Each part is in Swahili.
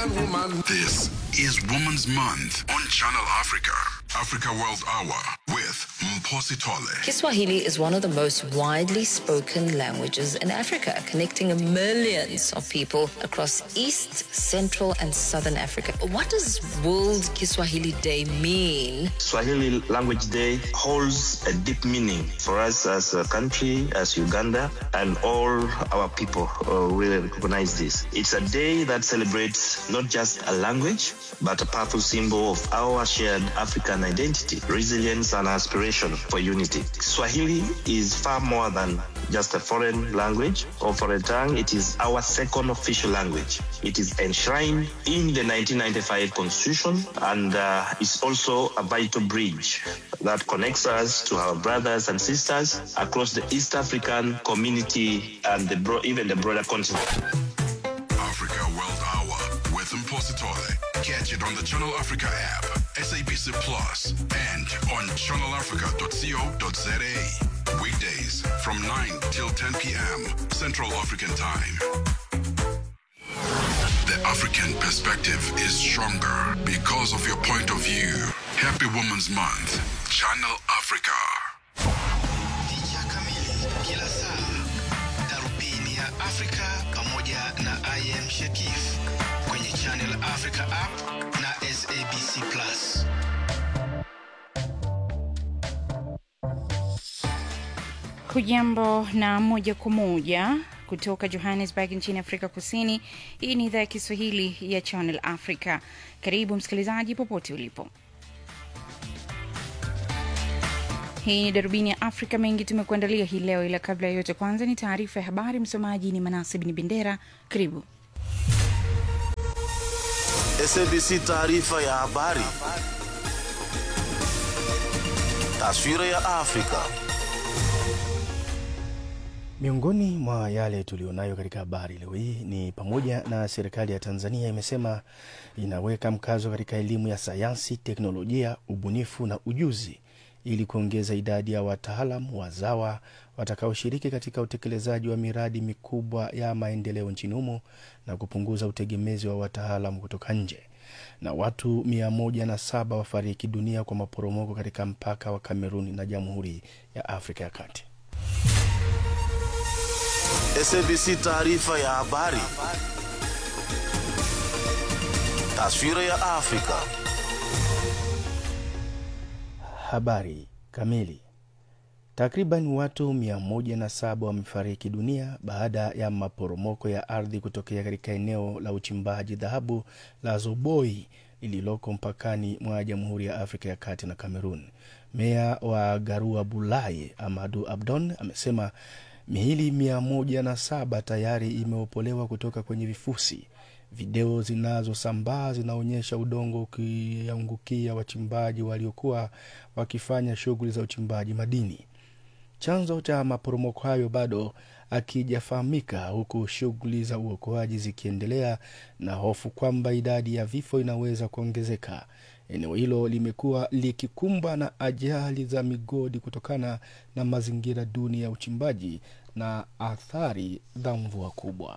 woman. This is Women's Month on Channel Africa. Africa World Hour with Mposi Tole. Kiswahili is one of the most widely spoken languages in Africa, connecting millions of people across East, Central, and Southern Africa. What does World Kiswahili Day mean? Swahili Language Day holds a deep meaning for us as a country, as Uganda, and all our people uh, really recognize this. It's a day that celebrates not just a language, but a powerful symbol of our shared African identity, resilience, and aspiration for unity. Swahili is far more than just a foreign language or foreign tongue. It is our second official language. It is enshrined in the 1995 Constitution and uh, is also a vital bridge that connects us to our brothers and sisters across the East African community and the bro- even the broader continent. Africa World Hour with Mposi Tole. Catch it on the Channel Africa app, SABC Plus, and on channelafrica.co.za. Weekdays from 9 till 10 p.m. Central African Time. The African perspective is stronger because of your point of view. Happy Women's Month. Channel Africa. Picha kamili kila saa, darubini ya Afrika pamoja na IM Shekif kwenye Channel Africa app na SABC Plus. Hujambo na moja kwa moja kutoka Johannesburg nchini Afrika Kusini. Hii ni idhaa ya Kiswahili ya Channel Africa. Karibu msikilizaji, popote ulipo. Hii ni darubini ya Afrika. Mengi tumekuandalia hii leo, ila kabla ya yote, kwanza ni taarifa ya habari. Msomaji ni Manase Bin Bendera. Karibu. SABC taarifa ya habari. Taswira ya Afrika. Miongoni mwa yale tulionayo katika habari leo hii ni pamoja na serikali ya Tanzania imesema inaweka mkazo katika elimu ya sayansi, teknolojia, ubunifu na ujuzi ili kuongeza idadi ya wataalam wazawa watakaoshiriki katika utekelezaji wa miradi mikubwa ya maendeleo nchini humo na kupunguza utegemezi wa wataalam kutoka nje. Na watu mia moja na saba wafariki dunia kwa maporomoko katika mpaka wa Kameruni na Jamhuri ya Afrika ya Kati. SABC taarifa ya habari. Taswira ya Afrika. Habari kamili. Takriban watu 107 wamefariki dunia baada ya maporomoko ya ardhi kutokea katika eneo la uchimbaji dhahabu la Zoboi lililoko mpakani mwa Jamhuri ya Afrika ya Kati na Kamerun. Meya wa Garua Bulai Amadu Abdon amesema miili 107 tayari imeopolewa kutoka kwenye vifusi. Video zinazosambaa zinaonyesha udongo ukiangukia wachimbaji waliokuwa wakifanya shughuli za uchimbaji madini. Chanzo cha maporomoko hayo bado akijafahamika, huku shughuli za uokoaji zikiendelea na hofu kwamba idadi ya vifo inaweza kuongezeka. Eneo hilo limekuwa likikumbwa na ajali za migodi kutokana na mazingira duni ya uchimbaji na athari za mvua kubwa.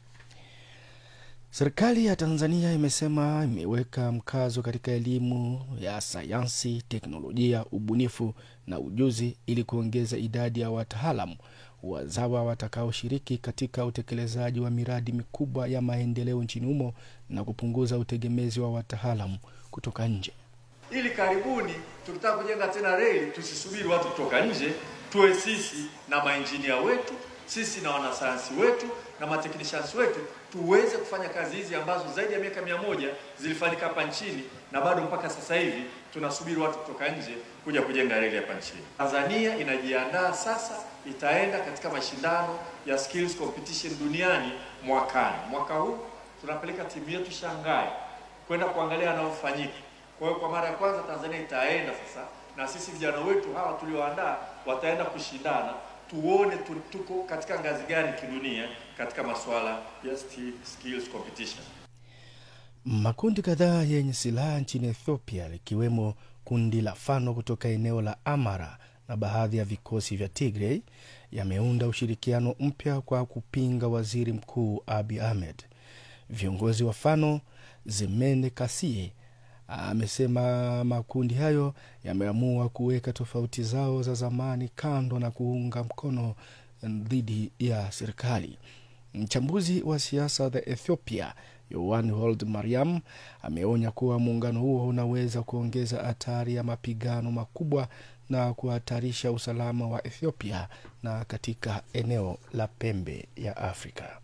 Serikali ya Tanzania imesema imeweka mkazo katika elimu ya sayansi, teknolojia, ubunifu na ujuzi ili kuongeza idadi ya wataalamu wazawa watakaoshiriki katika utekelezaji wa miradi mikubwa ya maendeleo nchini humo na kupunguza utegemezi wa wataalamu kutoka nje. ili karibuni tukitaka kujenga tena reli tusisubiri watu kutoka nje, tuwe sisi na mainjinia wetu, sisi na wanasayansi wetu na mateknishans wetu tuweze kufanya kazi hizi ambazo zaidi ya miaka mia moja zilifanyika hapa nchini na bado mpaka sasa hivi tunasubiri watu kutoka nje kuja kujenga reli hapa nchini. Tanzania inajiandaa sasa, itaenda katika mashindano ya skills competition duniani mwakani. Mwaka huu tunapeleka timu yetu Shanghai kwenda kuangalia yanayofanyika. Kwa hiyo kwa mara ya kwanza Tanzania itaenda sasa, na sisi vijana wetu hawa tulioandaa wataenda kushindana, tuone tu, tuko katika ngazi gani kidunia katika masuala ya sti- skills competition. Makundi kadhaa yenye silaha nchini Ethiopia likiwemo kundi la Fano kutoka eneo la Amara na baadhi ya vikosi vya Tigray yameunda ushirikiano mpya kwa kupinga waziri mkuu Abiy Ahmed. Viongozi wa Fano Zemene Kasie amesema makundi hayo yameamua kuweka tofauti zao za zamani kando na kuunga mkono dhidi ya serikali. Mchambuzi wa siasa za Ethiopia Yohan Hold Mariam ameonya kuwa muungano huo unaweza kuongeza hatari ya mapigano makubwa na kuhatarisha usalama wa Ethiopia na katika eneo la pembe ya Afrika.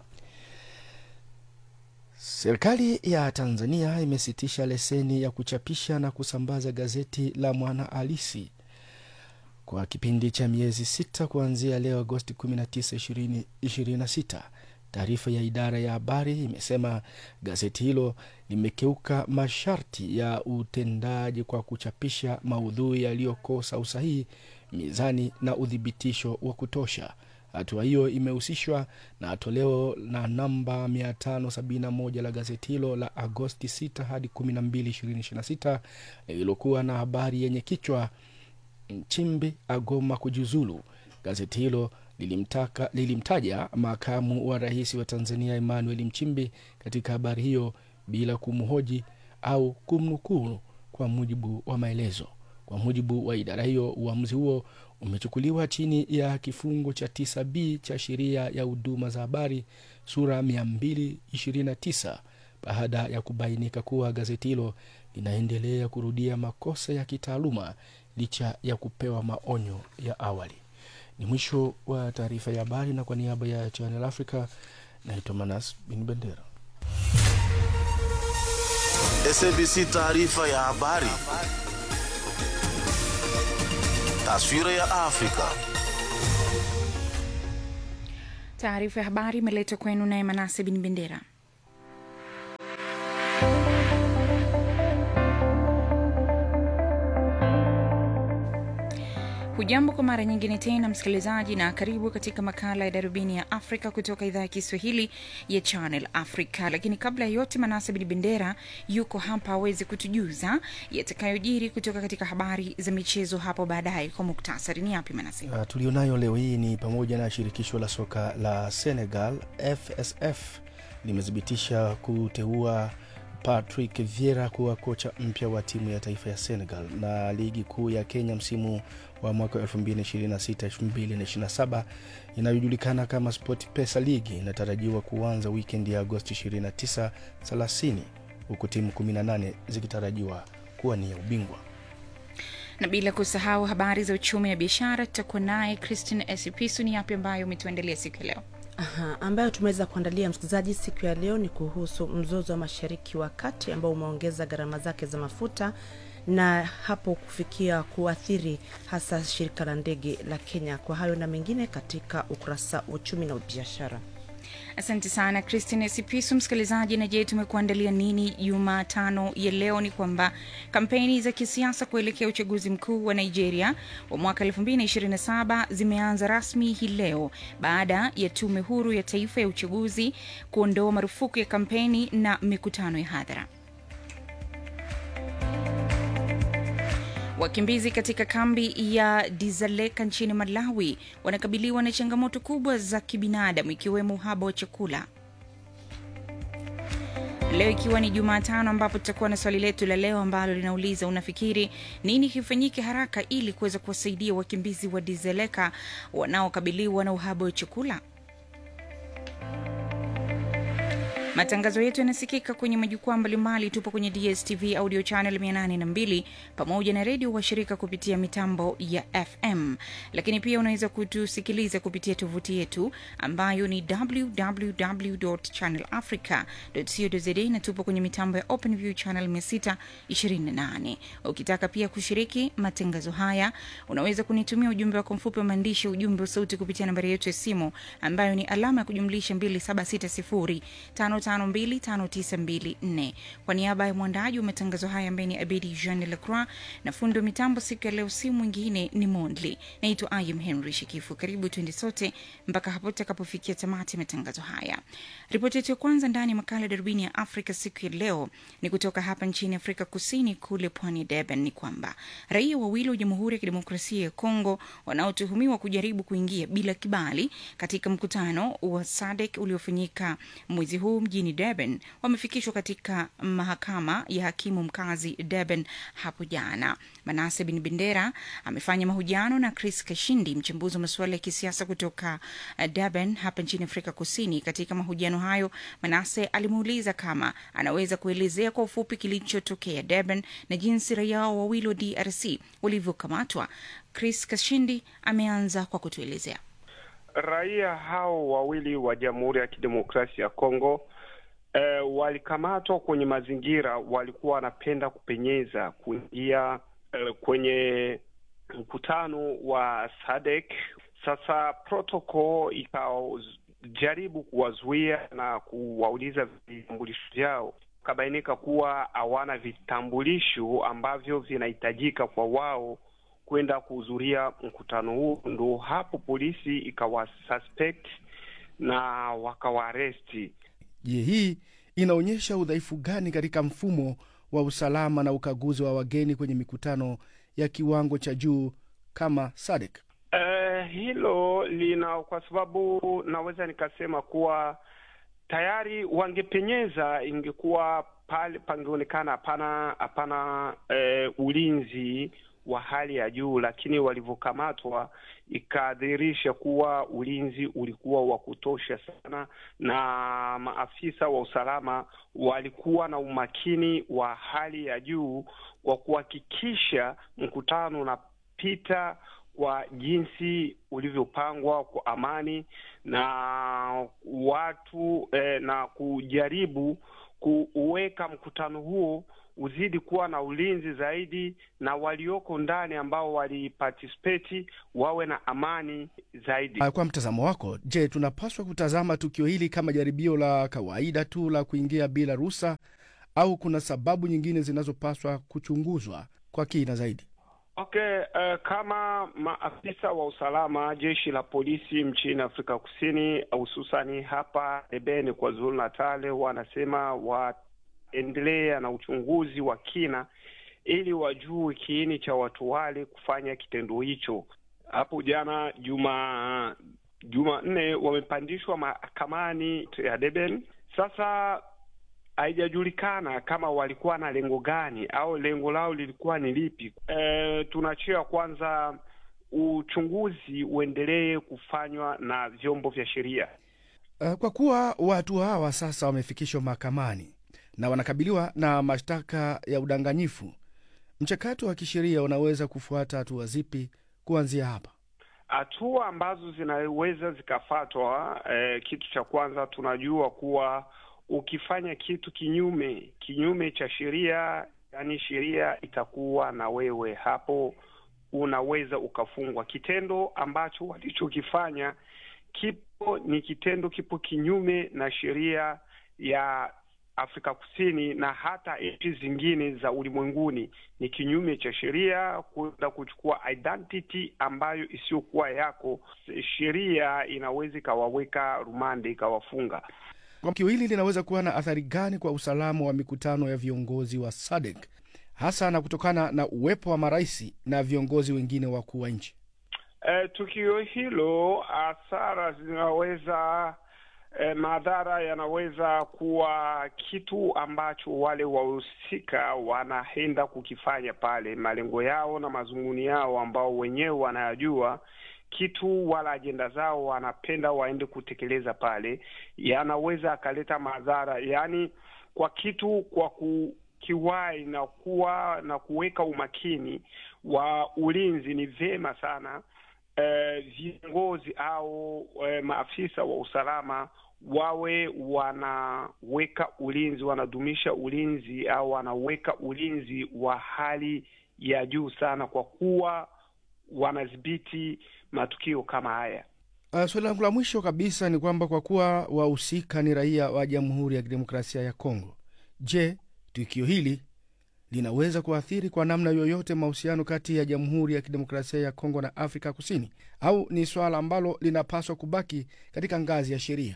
Serikali ya Tanzania imesitisha leseni ya kuchapisha na kusambaza gazeti la Mwana Halisi kwa kipindi cha miezi sita kuanzia leo Agosti 19, 2026. Taarifa ya idara ya habari imesema gazeti hilo limekeuka masharti ya utendaji kwa kuchapisha maudhui yaliyokosa usahihi, mizani na uthibitisho wa kutosha. Hatua hiyo imehusishwa na toleo la namba 571 la gazeti hilo la Agosti 6 hadi 12, 2026 lililokuwa na habari yenye kichwa Nchimbi agoma kujiuzulu. Gazeti hilo lilimtaka, lilimtaja makamu wa rais wa Tanzania Emmanuel Nchimbi katika habari hiyo bila kumhoji au kumnukuu kwa mujibu wa maelezo. Kwa mujibu wa idara hiyo, uamuzi huo umechukuliwa chini ya kifungu cha 9b cha sheria ya huduma za habari sura 229 baada ya kubainika kuwa gazeti hilo linaendelea kurudia makosa ya kitaaluma licha ya kupewa maonyo ya awali. Ni mwisho wa taarifa ya habari, na kwa niaba ya Channel Africa naitwa Manas Bin Bendera. SABC taarifa ya habari. Taswira ya Afrika. Taarifa ya habari imeletwa kwenu naye Manase Bin Bendera. Hujambo kwa mara nyingine tena msikilizaji, na karibu katika makala ya darubini ya Afrika kutoka idhaa ya Kiswahili ya Channel Africa. Lakini kabla ya yote, Manase Bin Bendera yuko hapa aweze kutujuza yatakayojiri kutoka katika habari za michezo hapo baadaye. Kwa muktasari, ni yapi Manase? Uh, tulionayo leo hii ni pamoja na shirikisho la soka la Senegal FSF limethibitisha kuteua Patrick Vieira kuwa kocha mpya wa timu ya taifa ya Senegal, na ligi kuu ya Kenya msimu wa mwaka 2026-2027 inayojulikana kama Sport Pesa League inatarajiwa kuanza wikendi ya Agosti 29 30, huku timu 18 zikitarajiwa kuwania ubingwa na bila kusahau habari za uchumi na biashara, tutakuwa naye Christine Esipisu. Ni yapi ambayo umetuandalia siku ya leo? Aha, ambayo tumeweza kuandalia msikilizaji siku ya leo ni kuhusu mzozo wa mashariki wa kati ambao umeongeza gharama zake za mafuta na hapo kufikia kuathiri hasa shirika la ndege la Kenya. Kwa hayo na mengine katika ukurasa wa uchumi na biashara. Asante sana Christine Sipisu. Msikilizaji, na je, tumekuandalia nini Jumatano ya leo? Ni kwamba kampeni za kisiasa kuelekea uchaguzi mkuu wa Nigeria wa mwaka 2027 zimeanza rasmi hii leo baada ya tume huru ya taifa ya uchaguzi kuondoa marufuku ya kampeni na mikutano ya hadhara. Wakimbizi katika kambi ya Dizaleka nchini Malawi wanakabiliwa na changamoto kubwa za kibinadamu ikiwemo uhaba wa chakula. Leo ikiwa ni Jumatano, ambapo tutakuwa na swali letu la leo ambalo linauliza unafikiri nini kifanyike haraka ili kuweza kuwasaidia wakimbizi wa Dizaleka wanaokabiliwa na uhaba wa chakula? Matangazo yetu yanasikika kwenye majukwaa mbalimbali. Tupo kwenye DSTV audio channel 802 pamoja na redio washirika kupitia mitambo ya FM, lakini pia unaweza kutusikiliza kupitia tovuti yetu ambayo ni www.channelafrica.co.za na tupo kwenye mitambo ya OpenView channel 628. Ukitaka pia kushiriki matangazo haya, unaweza kunitumia ujumbe wako mfupi wa maandishi, ujumbe wa sauti kupitia nambari yetu ya simu ambayo ni alama ya kujumlisha 2760 525924 kwa niaba ya mwandaji wa matangazo haya ambaye ni Abedi Jean Lacroix na fundi wa mitambo siku ya leo, si mwingine ni Mondli. Naitwa Ayam Henry Shikifu. Karibu tuende sote mpaka hapo tutakapofikia tamati matangazo haya. Ripoti yetu ya kwanza ndani ya makala ya darubini ya Afrika siku ya leo ni kutoka hapa nchini Afrika Kusini, kule pwani ya Durban, ni kwamba raia wawili wa Jamhuri ya Kidemokrasia ya Kongo wanaotuhumiwa kujaribu kuingia bila kibali katika mkutano wa SADC uliofanyika mwezi huu mjini mjini Durban wamefikishwa katika mahakama ya hakimu mkazi Durban hapo jana. Manase Bin Bendera amefanya mahojiano na Chris Kashindi, mchambuzi wa masuala ya kisiasa kutoka uh, Durban hapa nchini Afrika Kusini. Katika mahojiano hayo, Manase alimuuliza kama anaweza kuelezea kwa ufupi kilichotokea Durban na jinsi raia wawili wa DRC walivyokamatwa. Chris Kashindi ameanza kwa kutuelezea. Raia hao wawili wa Jamhuri ya Kidemokrasia ya Kongo eh, walikamatwa kwenye mazingira, walikuwa wanapenda kupenyeza kuingia eh, kwenye mkutano wa SADC. Sasa protocol ikajaribu kuwazuia na kuwauliza vitambulisho vyao, ikabainika kuwa hawana vitambulisho ambavyo vinahitajika kwa wao kwenda kuhudhuria mkutano huu. Ndo hapo polisi ikawasuspect na wakawaaresti. Je, hii inaonyesha udhaifu gani katika mfumo wa usalama na ukaguzi wa wageni kwenye mikutano ya kiwango cha juu kama SADC? Uh, hilo lina kwa sababu naweza nikasema kuwa tayari wangepenyeza, ingekuwa pale pangeonekana hapana hapana eh, ulinzi wa hali ya juu, lakini walivyokamatwa ikadhihirisha kuwa ulinzi ulikuwa wa kutosha sana, na maafisa wa usalama walikuwa na umakini wa hali ya juu kwa kuhakikisha mkutano unapita kwa jinsi ulivyopangwa kwa amani na watu eh, na kujaribu kuweka mkutano huo uzidi kuwa na ulinzi zaidi na walioko ndani ambao waliparticipate wawe na amani zaidi. Kwa mtazamo wako, je, tunapaswa kutazama tukio hili kama jaribio la kawaida tu la kuingia bila ruhusa au kuna sababu nyingine zinazopaswa kuchunguzwa kwa kina zaidi? Okay, uh, kama maafisa wa usalama jeshi la polisi nchini Afrika Kusini hususani hapa Durban kwa Zulu Natal wanasema waendelea na uchunguzi wa kina ili wajue kiini cha watu wale kufanya kitendo hicho. Hapo jana juma Jumanne wamepandishwa mahakamani ya Durban. Sasa haijajulikana kama walikuwa na lengo gani au lengo lao lilikuwa ni lipi. E, tunachia kwanza uchunguzi uendelee kufanywa na vyombo vya sheria. Uh, kwa kuwa watu hawa sasa wamefikishwa mahakamani na wanakabiliwa na mashtaka ya udanganyifu, mchakato wa kisheria unaweza kufuata hatua zipi kuanzia hapa? Hatua ambazo zinaweza zikafatwa, eh, kitu cha kwanza tunajua kuwa ukifanya kitu kinyume kinyume cha sheria, yani sheria itakuwa na wewe hapo, unaweza ukafungwa. Kitendo ambacho walichokifanya kipo ni kitendo kipo kinyume na sheria ya Afrika Kusini na hata nchi zingine za ulimwenguni. Ni kinyume cha sheria kwenda kuchukua identity ambayo isiyokuwa yako. Sheria inaweza ikawaweka rumande, ikawafunga. Tukio hili linaweza kuwa na athari gani kwa usalama wa mikutano ya viongozi wa SADC hasa na kutokana na uwepo wa marais na viongozi wengine wakuu wa nchi? E, tukio hilo hasara zinaweza e, madhara yanaweza kuwa kitu ambacho wale wahusika wanaenda kukifanya pale, malengo yao na mazunguni yao ambao wenyewe wanayajua kitu wala ajenda zao wanapenda waende kutekeleza pale, yanaweza akaleta madhara, yaani kwa kitu kwa kukiwai na kuwa na kuweka umakini wa ulinzi. Ni vyema sana eh, viongozi au eh, maafisa wa usalama wawe wanaweka ulinzi, wanadumisha ulinzi au wanaweka ulinzi wa hali ya juu sana, kwa kuwa wanadhibiti matukio kama haya. Uh, swali langu la mwisho kabisa ni kwamba kwa kuwa wahusika ni raia wa Jamhuri ya Kidemokrasia ya Kongo, je, tukio hili linaweza kuathiri kwa namna yoyote mahusiano kati ya Jamhuri ya Kidemokrasia ya Kongo na Afrika Kusini, au ni swala ambalo linapaswa kubaki katika ngazi ya sheria?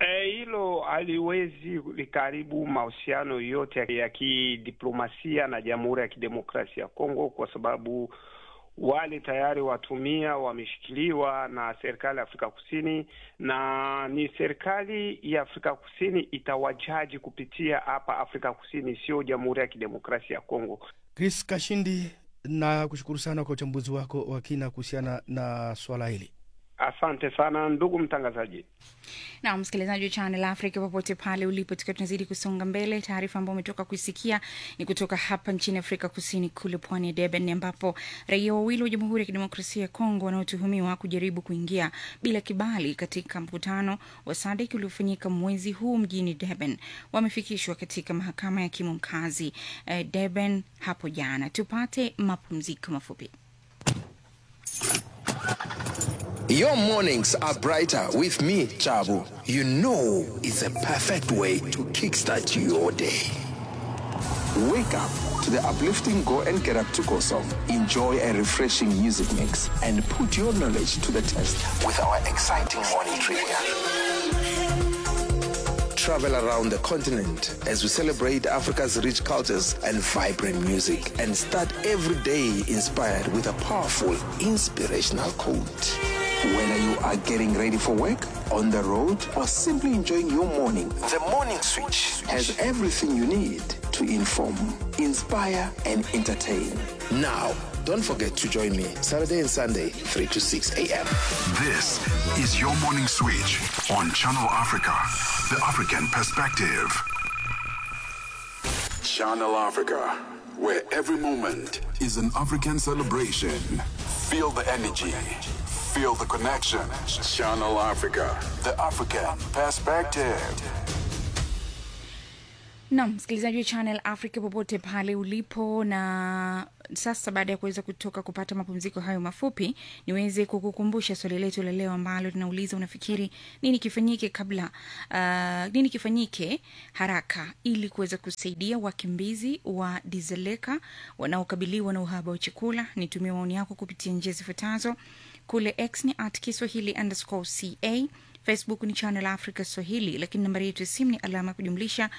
Hilo e, haliwezi likaribu mahusiano yote ya kidiplomasia na Jamhuri ya Kidemokrasia ya Kongo kwa sababu wale tayari watumia wameshikiliwa na serikali ya Afrika Kusini, na ni serikali ya Afrika Kusini itawajaji kupitia hapa Afrika Kusini, sio Jamhuri ya Kidemokrasia ya Kongo. Chris Kashindi, na kushukuru sana kwa uchambuzi wako wa kina kuhusiana na swala hili. Asante sana ndugu mtangazaji. na msikilizaji wa Channel Africa popote pale ulipo, tukiwa tunazidi kusonga mbele. Taarifa ambayo umetoka kuisikia ni kutoka hapa nchini Afrika Kusini, kule pwani ya Durban, ambapo raia wawili wa Jamhuri ya Kidemokrasia ya Kongo wanaotuhumiwa kujaribu kuingia bila kibali katika mkutano wa SADC uliofanyika mwezi huu mjini Durban wamefikishwa katika mahakama ya hakimu mkazi eh, Durban hapo jana. Tupate mapumziko mafupi. Your mornings are brighter with me, Chabu. You know it's a perfect way to kickstart your day. Wake up to the uplifting Go and Get Up to Go song. Enjoy a refreshing music mix and put your knowledge to the test with our exciting morning trivia. Travel around the continent as we celebrate Africa's rich cultures and vibrant music and start every day inspired with a powerful, inspirational quote. Whether you are getting ready for work, on the road, or simply enjoying your morning, the Morning Switch has everything you need to inform, inspire, and entertain. Now, don't forget to join me Saturday and Sunday, 3 to 6 a.m. This is your morning switch on Channel Africa, the African perspective. Channel Africa, where every moment is an African celebration. Feel the energy, feel the connection. Channel Africa, the African perspective. Naam, msikilizaji wa Channel Africa popote pale ulipo, na sasa baada ya kuweza kutoka kupata mapumziko hayo mafupi, niweze kukukumbusha swali letu la leo ambalo linauliza unafikiri nini kifanyike kabla uh, nini kifanyike haraka ili kuweza kusaidia wakimbizi wa Dizeleka wanaokabiliwa na uhaba wa chakula? Nitumie maoni yako kupitia njia zifuatazo. Kule X ni at Kiswahili underscore ca Facebook ni Channel Africa Swahili, lakini nambari yetu ya simu ni alama ya kujumlisha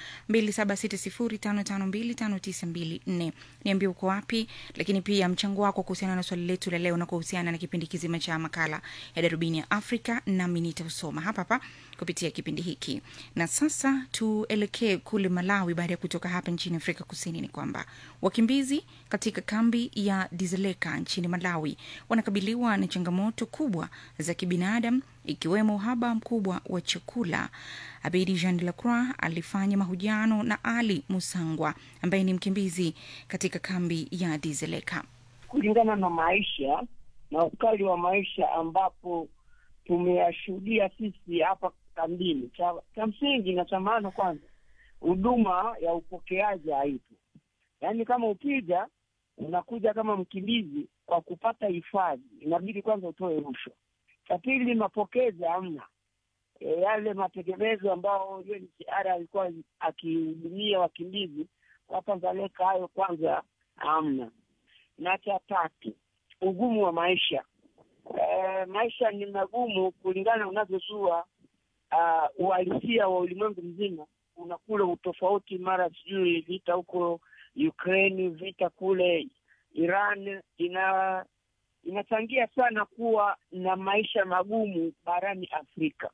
2760552594. Niambie uko wapi, lakini pia mchango wako kuhusiana na swali letu la leo na kuhusiana na kipindi kizima cha makala ya Darubini ya Afrika, nami nitausoma hapa hapa kupitia kipindi hiki. Na sasa tuelekee kule Malawi. Baada ya kutoka hapa nchini Afrika Kusini, ni kwamba wakimbizi katika kambi ya Dizeleka nchini Malawi wanakabiliwa na changamoto kubwa za kibinadamu ikiwemo uhaba mkubwa wa chakula. Abedi Jean de la Croix alifanya mahojiano na Ali Musangwa ambaye ni mkimbizi katika kambi ya Dizeleka. kulingana na maisha na ukali wa maisha ambapo tumeyashuhudia sisi hapa kambini. Cha, cha msingi na cha maana, kwanza huduma ya upokeaji haipo. Yaani kama ukija unakuja kama mkimbizi kwa kupata hifadhi, inabidi kwanza utoe rushwa. Cha pili, mapokezi hamna. E, yale mategemezo ambao UNHCR alikuwa akihudumia wakimbizi hapa Dzaleka, hayo kwanza hamna. Na cha tatu, ugumu wa maisha. E, maisha ni magumu kulingana unavyozua uh, uhalisia wa ulimwengu mzima. Kuna kule utofauti, mara sijui vita huko Ukraine, vita kule Iran, ina inachangia sana kuwa na maisha magumu barani Afrika.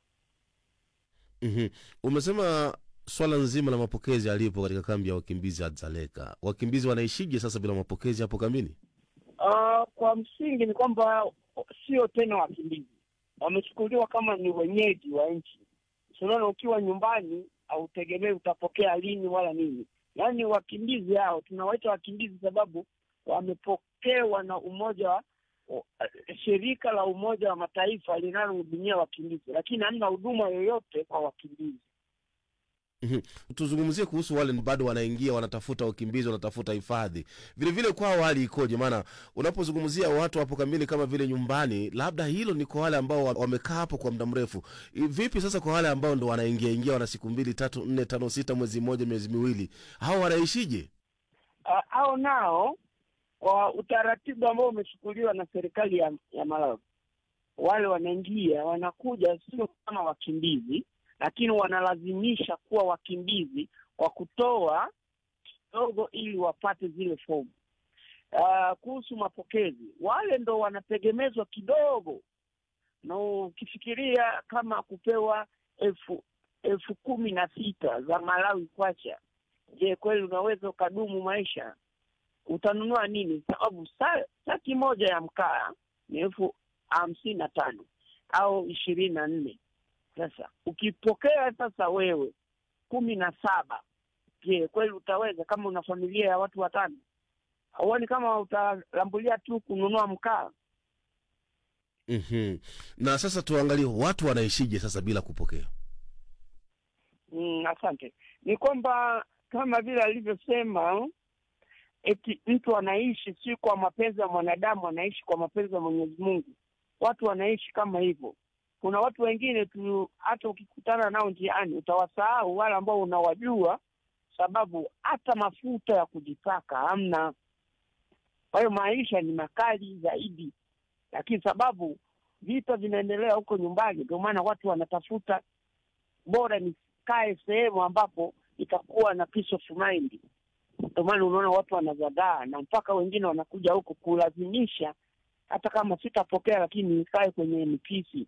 mm Umesema swala nzima la mapokezi alipo katika kambi ya wakimbizi ya Dzaleka. Wakimbizi wanaishije sasa bila mapokezi hapo kambini? Uh, kwa msingi ni kwamba sio tena wakimbizi, wamechukuliwa kama ni wenyeji wa nchi. Unaona, ukiwa nyumbani hautegemei utapokea lini wala nini. Yaani wakimbizi hao tunawaita wakimbizi sababu wamepokewa na umoja wa shirika la Umoja wa Mataifa linalohudumia wakimbizi, lakini hamna huduma yoyote kwa wakimbizi. Mhm. Tuzungumzie kuhusu wale bado wanaingia, wanatafuta wakimbizi, wanatafuta hifadhi. Vile vile kwao hali ikoje? Maana unapozungumzia watu hapo kambini kama vile nyumbani, labda hilo ni kwa wale ambao wa- wamekaa hapo kwa muda mrefu. I- Vipi sasa kwa wale ambao ndo wanaingia ingia, wana siku mbili, tatu, nne, tano, sita, mwezi mmoja, miezi miwili, hao wanaishije? Uh, hao nao kwa utaratibu ambao umechukuliwa na serikali ya, ya Malawi, wale wanaingia wanakuja sio kama wakimbizi, lakini wanalazimisha kuwa wakimbizi kwa kutoa kidogo ili wapate zile fomu. uh, kuhusu mapokezi, wale ndo wanategemezwa kidogo, na ukifikiria kama kupewa elfu elfu kumi na sita za Malawi kwacha, je, kweli unaweza ukadumu maisha? Utanunua nini? Sababu sa- saki moja ya mkaa ni elfu hamsini na tano au ishirini na nne. Sasa ukipokea sasa wewe kumi na saba, je, kweli utaweza? Kama una familia ya watu watano, huoni kama utalambulia tu kununua mkaa? Mhm. na sasa tuangalie watu wanaishije sasa bila kupokea Mm, asante. Ni kwamba kama vile alivyosema, eti mtu anaishi si kwa mapenzi ya mwanadamu, anaishi kwa mapenzi ya Mwenyezi Mungu. Watu wanaishi kama hivyo. Kuna watu wengine tu, hata ukikutana nao njiani utawasahau wale ambao unawajua, sababu hata mafuta ya kujipaka hamna. Kwa hiyo maisha ni makali zaidi, lakini sababu vita vinaendelea huko nyumbani, ndio maana watu wanatafuta bora nikae sehemu ambapo itakuwa na peace of mind. Ndio maana unaona watu wanazagaa na mpaka wengine wanakuja huku kulazimisha, hata kama sitapokea, lakini nikae kwenye mipisi.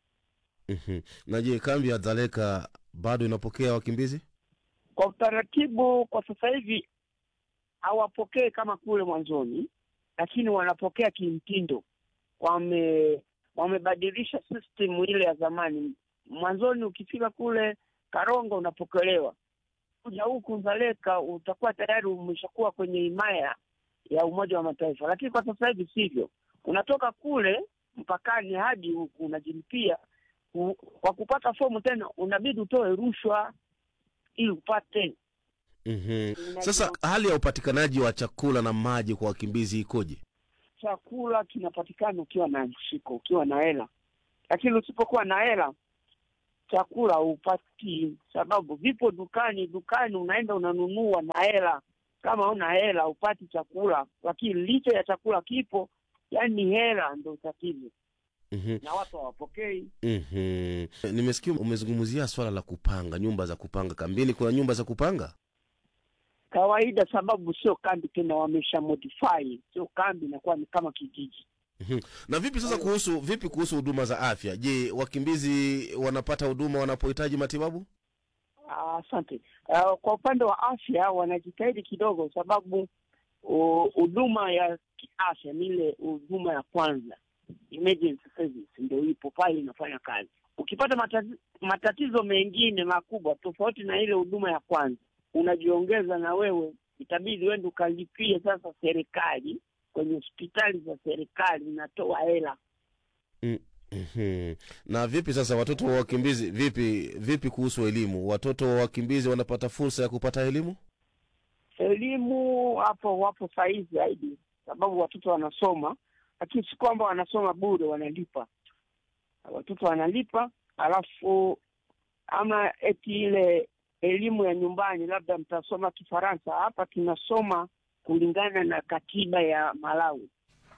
Mhm. na je kambi ya dzaleka bado inapokea wakimbizi Kwa utaratibu, kwa sasa hivi hawapokee kama kule mwanzoni, lakini wanapokea kimtindo. Wame wamebadilisha system ile ya zamani. Mwanzoni ukifika kule Karongo unapokelewa, kuja huku Nzaleka utakuwa tayari umeshakuwa kwenye himaya ya Umoja wa Mataifa, lakini kwa sasa hivi sivyo. Unatoka kule mpakani hadi huku unajilipia. U- Kwa kupata fomu tena unabidi utoe rushwa ili upate Mhm. sasa hali ya upatikanaji wa chakula na maji kwa wakimbizi ikoje chakula kinapatikana ukiwa na mshiko, ukiwa na hela, lakini usipokuwa na hela chakula hupati, sababu vipo dukani. Dukani unaenda unanunua na hela, kama una hela hupati chakula, lakini licha ya chakula kipo, yani hela ndo tatizo, Mhm. na watu hawapokei. Mhm. nimesikia umezungumzia swala la kupanga nyumba za kupanga kambini kuna nyumba za kupanga Kawaida sababu sio kambi tena, wamesha modify, sio kambi, inakuwa ni kama kijiji. Mhm. na vipi sasa kuhusu vipi kuhusu huduma za afya je wakimbizi wanapata huduma wanapohitaji matibabu Ah, Asante. Uh, kwa upande wa afya wanajitahidi kidogo, sababu uh, huduma ya kiafya ni ile huduma ya kwanza, emergency service, ndio ipo pale inafanya kazi. Ukipata matatizo, matatizo mengine makubwa tofauti na ile huduma ya kwanza, unajiongeza na wewe, itabidi wende ukalipie sasa serikali kwenye hospitali za serikali, inatoa hela Mm, mhm. na vipi sasa watoto wa wakimbizi vipi vipi kuhusu elimu watoto wa wakimbizi wanapata fursa ya kupata elimu elimu hapo wapo sahihi zaidi, sababu watoto wanasoma, lakini si kwamba wanasoma bure, wanalipa. Watoto wanalipa, alafu ama eti ile elimu ya nyumbani, labda mtasoma Kifaransa. Hapa tunasoma kulingana na katiba ya Malawi.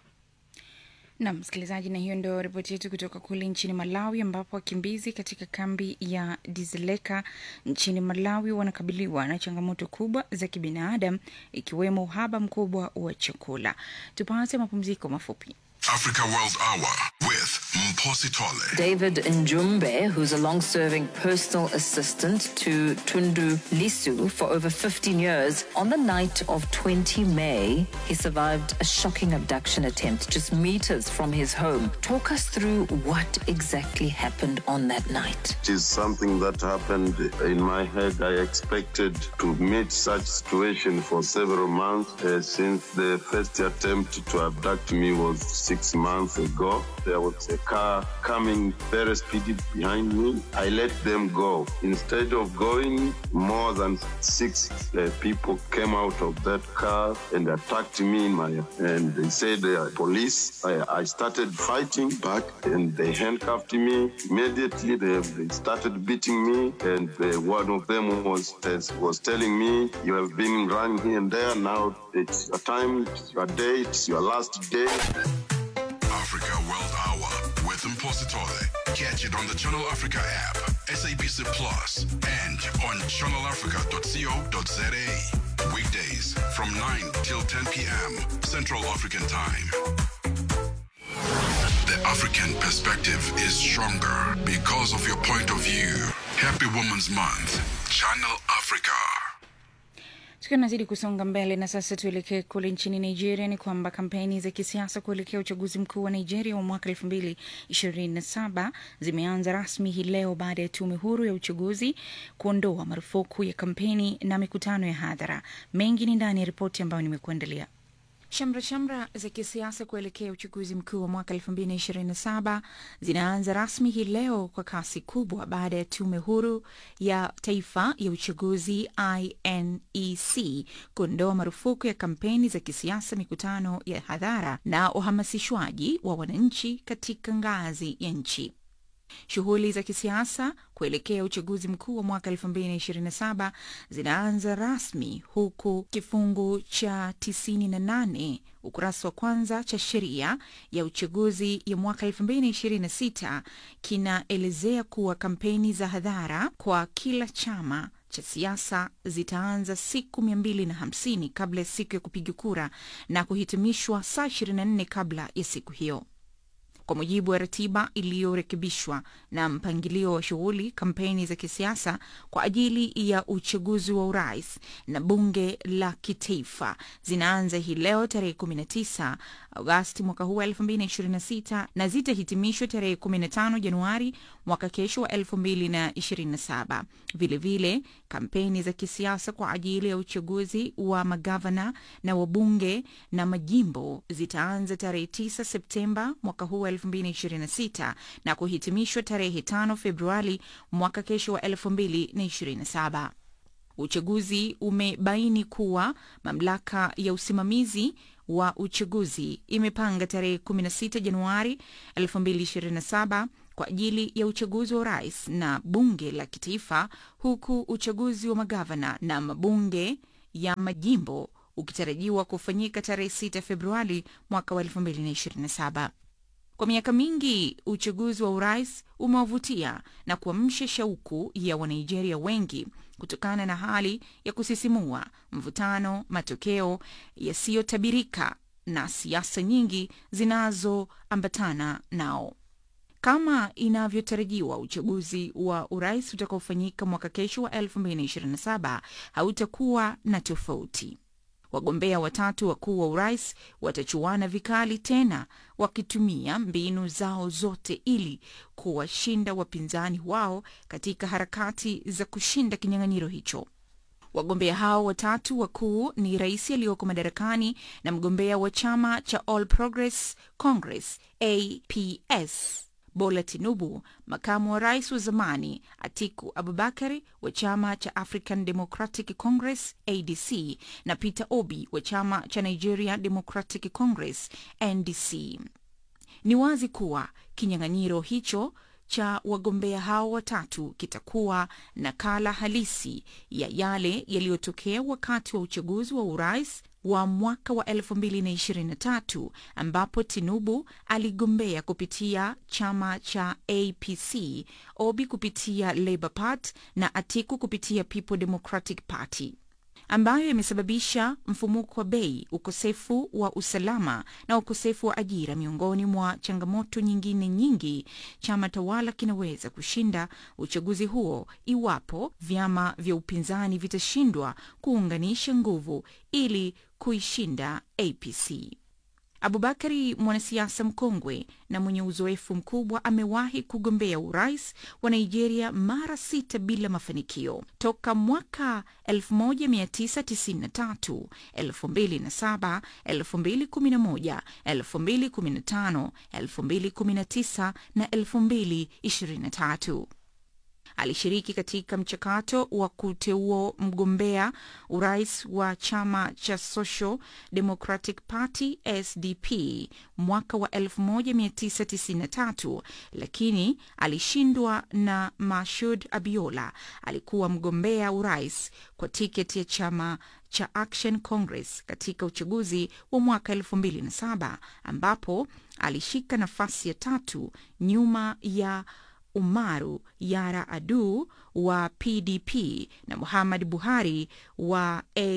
Nam msikilizaji, na hiyo ndio ripoti yetu kutoka kule nchini Malawi, ambapo wakimbizi katika kambi ya Dizeleka nchini Malawi wanakabiliwa na changamoto kubwa za kibinadamu, ikiwemo uhaba mkubwa wa chakula. Tupate mapumziko mafupi. Africa World Hour with Mposi Tole. David Njumbe, who's a long serving personal assistant to Tundu Lisu for over 15 years, on the night of 20 May, he survived a shocking abduction attempt just meters from his home. Talk us through what exactly happened on that night. It is something that happened in my head. I expected to meet such situation for several months uh, since the first attempt to abduct me was six months ago. There was a car coming very speedy behind me. I let them go. Instead of going, more than six uh, people came out of that car and attacked me in my and they said they are police. I, I started fighting back and they handcuffed me. Immediately they, they started beating me and uh, one of them was was telling me you have been running here and there. Now it's your time, it's your day, it's your last day. Africa World Hour with Mposi Tole. Catch it on the Channel Africa app, SABC Plus, and on channelafrica.co.za. Weekdays from 9 till 10 p.m. Central African Time. The African perspective is stronger because of your point of view. Happy Women's Month. Channel Africa. tukiwa nazidi kusonga mbele na sasa tuelekee kule nchini nigeria ni kwamba kampeni za kisiasa kuelekea uchaguzi mkuu wa nigeria wa mwaka elfu mbili ishirini na saba zimeanza rasmi hii leo baada ya tume huru ya uchaguzi kuondoa marufuku ya kampeni na mikutano ya hadhara mengi ni ndani ya ripoti ambayo nimekuandalia Shamra shamra za kisiasa kuelekea uchaguzi mkuu wa mwaka 2027 zinaanza rasmi hii leo kwa kasi kubwa baada ya tume huru ya taifa ya uchaguzi INEC kuondoa marufuku ya kampeni za kisiasa, mikutano ya hadhara na uhamasishwaji wa wananchi katika ngazi ya nchi. Shughuli za kisiasa kuelekea uchaguzi mkuu wa mwaka 2027 zinaanza rasmi huku kifungu cha 98 ukurasa wa kwanza cha sheria ya uchaguzi ya mwaka 2026 kinaelezea kuwa kampeni za hadhara kwa kila chama cha siasa zitaanza siku 250 kabla ya siku ya kupiga kura na kuhitimishwa saa 24 kabla ya siku hiyo. Kwa mujibu wa ratiba iliyorekebishwa na mpangilio wa shughuli, kampeni za kisiasa kwa ajili ya uchaguzi wa urais na bunge la kitaifa zinaanza hii leo tarehe 19 Agosti mwaka huu wa 2026 na zitahitimishwa tarehe 15 Januari mwaka kesho wa 2027. Vilevile, kampeni za kisiasa kwa ajili ya uchaguzi wa magavana na wabunge na majimbo zitaanza tarehe 9 Septemba mwaka huu wa 2026 na kuhitimishwa tarehe 5 Februari mwaka kesho wa 2027. Uchaguzi umebaini kuwa mamlaka ya usimamizi wa uchaguzi imepanga tarehe 16 Januari 2027 kwa ajili ya uchaguzi wa urais na bunge la kitaifa, huku uchaguzi wa magavana na mabunge ya majimbo ukitarajiwa kufanyika tarehe 6 Februari mwaka wa 2027. Kwa miaka mingi uchaguzi wa urais umewavutia na kuamsha shauku ya Wanigeria wengi kutokana na hali ya kusisimua, mvutano, matokeo yasiyotabirika na siasa nyingi zinazoambatana nao. Kama inavyotarajiwa, uchaguzi wa urais utakaofanyika mwaka kesho wa 2027 hautakuwa na tofauti. Wagombea watatu wakuu wa urais watachuana vikali tena, wakitumia mbinu zao zote ili kuwashinda wapinzani wao katika harakati za kushinda kinyang'anyiro hicho. Wagombea hao watatu wakuu ni rais aliyoko madarakani na mgombea wa chama cha All Progress Congress APS Bola Tinubu, makamu wa rais wa zamani Atiku Abubakari wa chama cha African Democratic Congress ADC na Peter Obi wa chama cha Nigeria Democratic Congress NDC. Ni wazi kuwa kinyang'anyiro hicho cha wagombea hao watatu kitakuwa nakala halisi ya yale yaliyotokea wakati wa uchaguzi wa urais wa mwaka wa 2023 ambapo Tinubu aligombea kupitia chama cha APC, Obi kupitia Labour Party na Atiku kupitia People Democratic Party ambayo yamesababisha mfumuko wa bei, ukosefu wa usalama na ukosefu wa ajira, miongoni mwa changamoto nyingine nyingi. Chama tawala kinaweza kushinda uchaguzi huo iwapo vyama vya upinzani vitashindwa kuunganisha nguvu ili kuishinda APC. Abubakari, mwanasiasa mkongwe na mwenye uzoefu mkubwa, amewahi kugombea urais wa Nigeria mara sita bila mafanikio toka mwaka 1993, 2007, 2011, 2015, 2019 na 2023. Alishiriki katika mchakato wa kuteua mgombea urais wa chama cha Social Democratic Party SDP mwaka wa 1993 lakini alishindwa na Mashud Abiola. Alikuwa mgombea urais kwa tiketi ya chama cha Action Congress katika uchaguzi wa mwaka 2007 ambapo alishika nafasi ya tatu nyuma ya Umaru Yara Adu wa PDP na Muhammad Buhari wa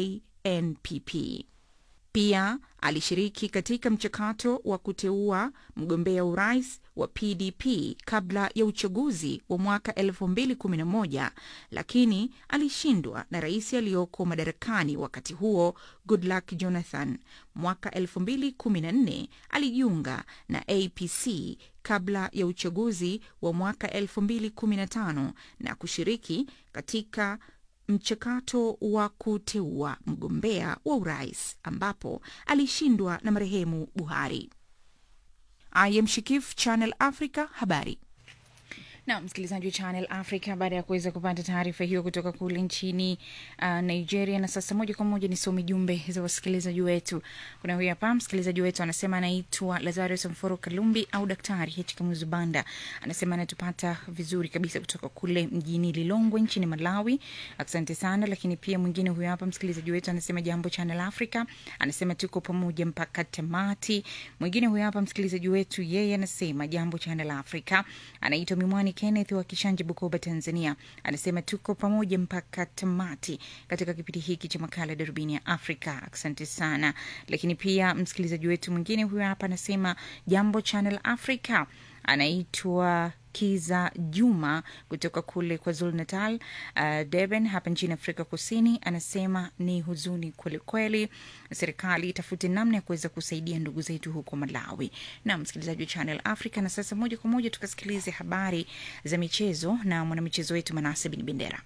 NPP. Pia alishiriki katika mchakato wa kuteua mgombea urais wa PDP kabla ya uchaguzi wa mwaka 2011 lakini alishindwa na rais aliyoko madarakani wakati huo Goodluck Jonathan. Mwaka 2014 alijiunga na APC kabla ya uchaguzi wa mwaka 2015 na kushiriki katika mchakato wa kuteua mgombea wa urais ambapo alishindwa na marehemu Buhari. I am Shikif, Channel Africa, habari na msikilizaji wa Channel Africa, baada ya kuweza kupata taarifa hiyo kutoka kule nchini uh, Nigeria. Na sasa moja kwa moja nisome jumbe za wasikilizaji wetu. Kuna huyu hapa msikilizaji wetu anasema anaitwa Lazarus Mforo Kalumbi au Daktari H Kamuzu Banda, anasema anatupata vizuri kabisa kutoka kule mjini Lilongwe nchini Malawi. Asante sana. Lakini pia mwingine huyu hapa msikilizaji wetu anasema jambo Channel Africa, anasema tuko pamoja mpaka tamati. Mwingine huyu hapa msikilizaji wetu yeye anasema jambo Channel Africa, anaitwa Mimwani Kenneth wa Kishanje, Bukoba, Tanzania, anasema tuko pamoja mpaka tamati katika kipindi hiki cha makala Darubini ya Afrika. Asante sana. Lakini pia msikilizaji wetu mwingine huyo hapa anasema jambo Channel Africa, anaitwa Kiza Juma kutoka kule kwa Zulu Natal, uh, Durban hapa nchini Afrika Kusini, anasema ni huzuni kwelikweli, serikali itafute namna ya kuweza kusaidia ndugu zetu huko Malawi. Na msikilizaji wa Channel Africa, na sasa moja kwa moja tukasikilize habari za michezo na mwanamichezo wetu Manase Bin Bendera.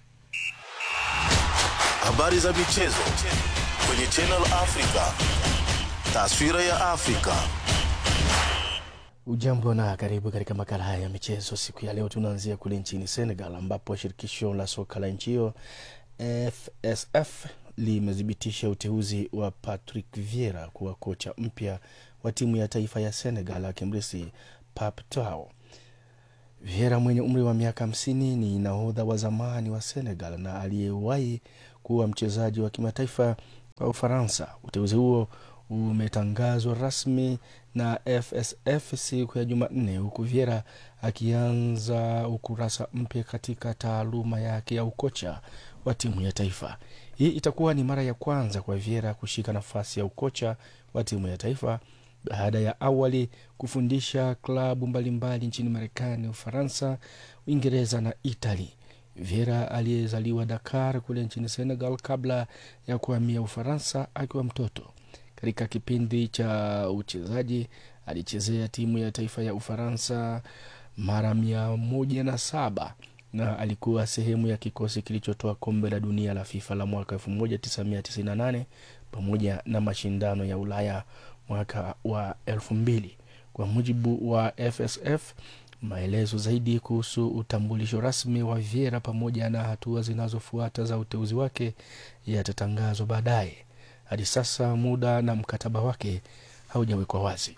Habari za michezo kwenye Channel Africa. Taswira ya Afrika. Ujambo na karibu katika makala haya ya michezo. Siku ya leo tunaanzia kule nchini Senegal ambapo shirikisho la soka la nchi hiyo FSF limethibitisha uteuzi wa Patrick Vieira kuwa kocha mpya wa timu ya taifa ya Senegal akimrisi Pap Thiaw. Vieira mwenye umri wa miaka hamsini ni nahodha wa zamani wa Senegal na aliyewahi kuwa mchezaji wa kimataifa wa Ufaransa. Uteuzi huo umetangazwa rasmi na FSF siku ya Jumanne, huku Viera akianza ukurasa mpya katika taaluma yake ya ukocha wa timu ya taifa. Hii itakuwa ni mara ya kwanza kwa Viera kushika nafasi ya ukocha wa timu ya taifa baada ya awali kufundisha klabu mbalimbali nchini Marekani, Ufaransa, Uingereza na Itali. Viera aliyezaliwa Dakar kule nchini Senegal kabla ya kuhamia Ufaransa akiwa mtoto. Katika kipindi cha uchezaji alichezea timu ya taifa ya Ufaransa mara mia moja na saba na alikuwa sehemu ya kikosi kilichotoa kombe la dunia la FIFA la mwaka 1998 pamoja na mashindano ya Ulaya mwaka wa 2000. Kwa mujibu wa FSF, maelezo zaidi kuhusu utambulisho rasmi wa Vieira pamoja na hatua zinazofuata za uteuzi wake yatatangazwa baadaye. Hadi sasa muda na mkataba wake haujawekwa wazi.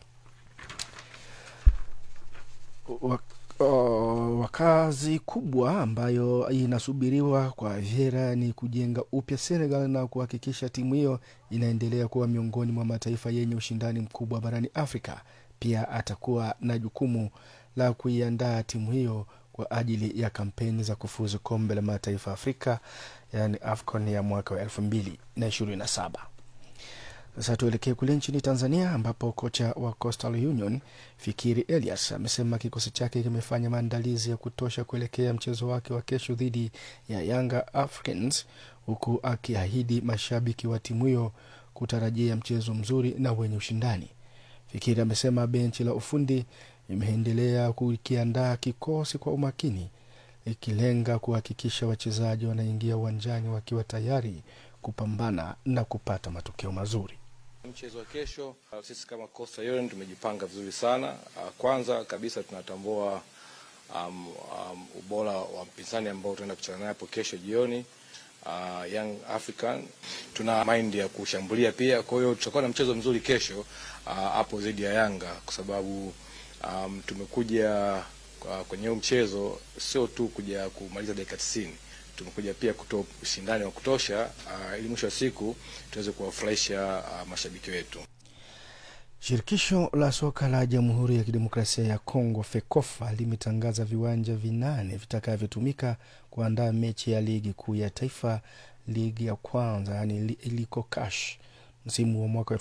Wakazi kubwa ambayo inasubiriwa kwa Vieira ni kujenga upya Senegal na kuhakikisha timu hiyo inaendelea kuwa miongoni mwa mataifa yenye ushindani mkubwa barani Afrika. Pia atakuwa na jukumu la kuiandaa timu hiyo kwa ajili ya kampeni za kufuzu kombe la mataifa Afrika, yaani AFCON ya mwaka wa elfu mbili na ishirini na saba. Sasa tuelekee kule nchini Tanzania ambapo kocha wa Coastal Union Fikiri Elias amesema kikosi chake kimefanya maandalizi ya kutosha kuelekea mchezo wake wa kesho dhidi ya Yanga Africans, huku akiahidi mashabiki wa timu hiyo kutarajia mchezo mzuri na wenye ushindani. Fikiri amesema benchi la ufundi imeendelea kukiandaa kikosi kwa umakini, ikilenga kuhakikisha wachezaji wanaingia uwanjani wakiwa tayari kupambana na kupata matokeo mazuri. Mchezo wa kesho, sisi kama Coastal Union tumejipanga vizuri sana. Kwanza kabisa tunatambua um, um, ubora wa mpinzani ambao tunaenda kucheza naye hapo kesho jioni, uh, Young African. Tuna mind ya kushambulia pia, kwa hiyo tutakuwa na mchezo mzuri kesho hapo uh, dhidi ya Yanga kwa sababu um, tumekuja uh, kwenye huu mchezo sio tu kuja kumaliza dakika 90 tumekuja pia kutoa ushindani wa kutosha uh, ili mwisho wa siku tuweze kuwafurahisha uh, mashabiki wetu. Shirikisho la soka la Jamhuri ya Kidemokrasia ya Kongo FEKOFA limetangaza viwanja vinane vitakavyotumika kuandaa mechi ya ligi kuu ya taifa ligi ya kwanza yani li- iliko cash msimu wa mwaka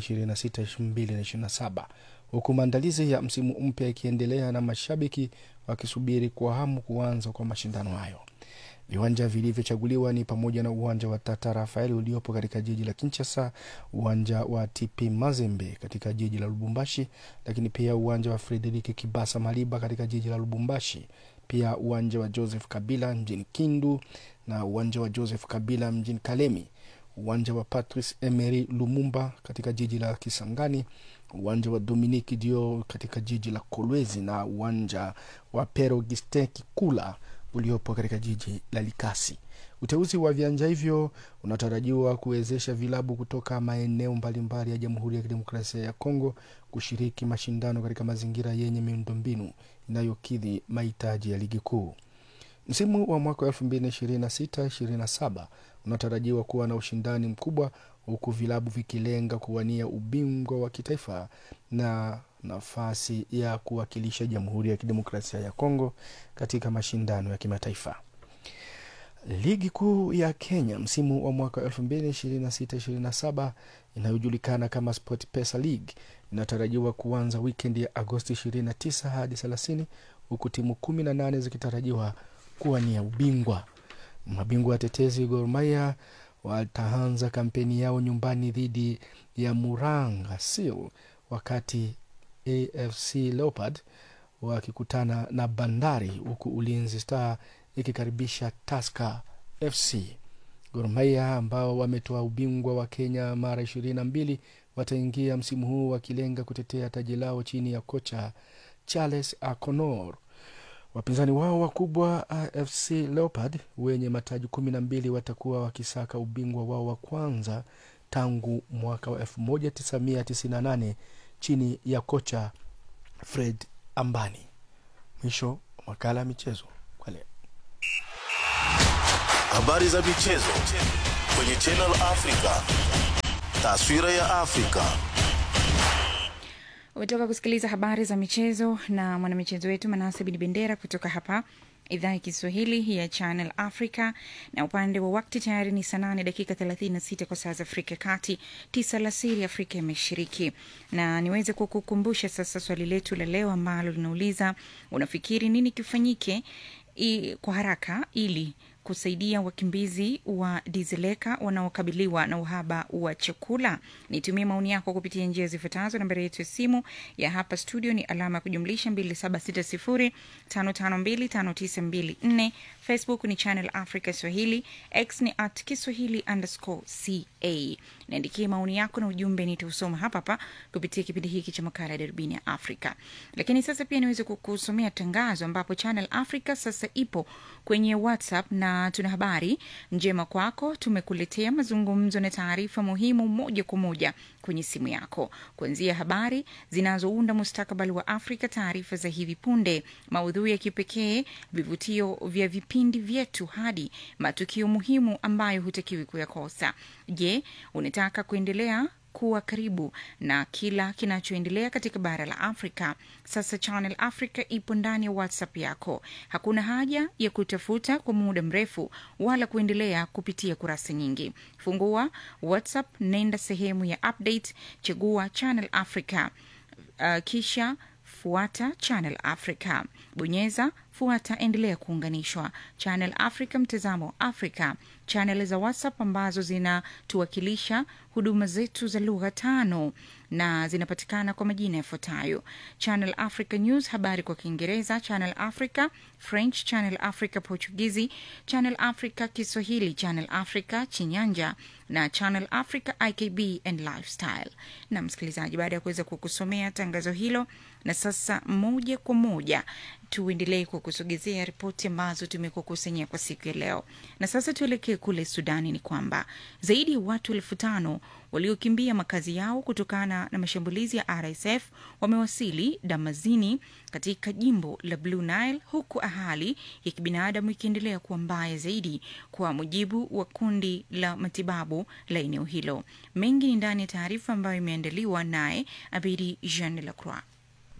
2026-2027 huku maandalizi ya msimu mpya ikiendelea na mashabiki wakisubiri kwa hamu kuanza kwa mashindano hayo viwanja vilivyochaguliwa ni pamoja na uwanja wa tata rafael uliopo katika jiji la kinchasa uwanja wa tp mazembe katika jiji la lubumbashi lakini pia uwanja wa frederiki kibasa maliba katika jiji la lubumbashi pia uwanja wa joseph kabila mjini kindu na uwanja wa joseph kabila mjini kalemi uwanja wa patrice emery lumumba katika jiji la kisangani uwanja wa dominique dio katika jiji la kolwezi na uwanja wa pero gistin kikula uliopo katika jiji la likasi uteuzi wa viwanja hivyo unatarajiwa kuwezesha vilabu kutoka maeneo mbalimbali ya jamhuri ya kidemokrasia ya kongo kushiriki mashindano katika mazingira yenye miundombinu inayokidhi mahitaji ya ligi kuu msimu wa mwaka wa 2026-27 unatarajiwa kuwa na ushindani mkubwa huku vilabu vikilenga kuwania ubingwa wa kitaifa na nafasi ya kuwakilisha jamhuri ya kidemokrasia ya kongo katika mashindano ya kimataifa ligi kuu ya kenya msimu wa mwaka 2026-27 inayojulikana kama sport pesa league inatarajiwa kuanza wikendi ya agosti 29 hadi 30 huku timu 18 zikitarajiwa kuwania ubingwa mabingwa watetezi gormaya wataanza kampeni yao nyumbani dhidi ya muranga seal wakati afc leopard wakikutana na bandari huku ulinzi star ikikaribisha taska fc gormaia ambao wametoa ubingwa wa kenya mara ishirini na mbili wataingia msimu huu wakilenga kutetea taji lao chini ya kocha charles aconor wapinzani wao wakubwa afc leopard wenye mataji kumi na mbili watakuwa wakisaka ubingwa wao wa kwanza tangu mwaka wa 1998 chini ya kocha fred ambani mwisho wa makala ya michezo kwa leo Habari za michezo kwenye Channel Africa. Taswira ya Afrika. umetoka kusikiliza habari za michezo na mwanamichezo wetu manase bin bendera kutoka hapa idhaa ya kiswahili ya channel africa na upande wa wakti tayari ni saa nane dakika 36 kwa saa za afrika ya kati tisa la siri afrika ya mashariki na niweze kukukumbusha sasa swali letu la leo ambalo linauliza unafikiri nini kifanyike i, kwa haraka ili kusaidia wakimbizi wa dizeleka wanaokabiliwa na uhaba wa chakula nitumie maoni yako kupitia njia zifuatazo nambari yetu ya simu ya hapa studio ni alama ya kujumlisha 2760552594 facebook ni channel africa swahili x ni at kiswahili underscore ca niandikie maoni yako na ujumbe nitausoma hapa hapa kupitia kipindi hiki cha makala ya darubini ya afrika lakini sasa pia niweze kukusomea tangazo ambapo channel africa sasa ipo kwenye whatsapp na tuna habari njema kwako tumekuletea mazungumzo na taarifa muhimu moja kwa moja kwenye simu yako kuanzia habari zinazounda mustakabali wa afrika taarifa za hivi punde maudhui ya kipekee vivutio vya vipindi vyetu hadi matukio muhimu ambayo hutakiwi kuyakosa je unataka kuendelea kuwa karibu na kila kinachoendelea katika bara la afrika sasa channel africa ipo ndani ya whatsapp yako hakuna haja ya kutafuta kwa muda mrefu wala kuendelea kupitia kurasa nyingi fungua whatsapp nenda sehemu ya update chagua channel africa uh, kisha fuata channel africa bonyeza fuata endelea kuunganishwa channel africa mtazamo wa afrika chanel za whatsapp ambazo zinatuwakilisha huduma zetu za lugha tano na zinapatikana kwa majina yafuatayo channel africa news habari kwa kiingereza channel africa french channel africa portugizi channel africa kiswahili channel africa chinyanja na channel africa ikb and lifestyle na msikilizaji baada ya kuweza kukusomea tangazo hilo na sasa moja kwa moja tuendelee kukusogezea ripoti ambazo tumekukusanyia kwa siku ya leo na sasa tuelekee kule sudani ni kwamba zaidi ya watu elfu tano waliokimbia makazi yao kutokana na mashambulizi ya rsf wamewasili damazini katika jimbo la blue nile huku hali ya kibinadamu ikiendelea kuwa mbaya zaidi kwa mujibu wa kundi la matibabu la eneo hilo mengi ni ndani ya taarifa ambayo imeandaliwa naye abidi jean lacroix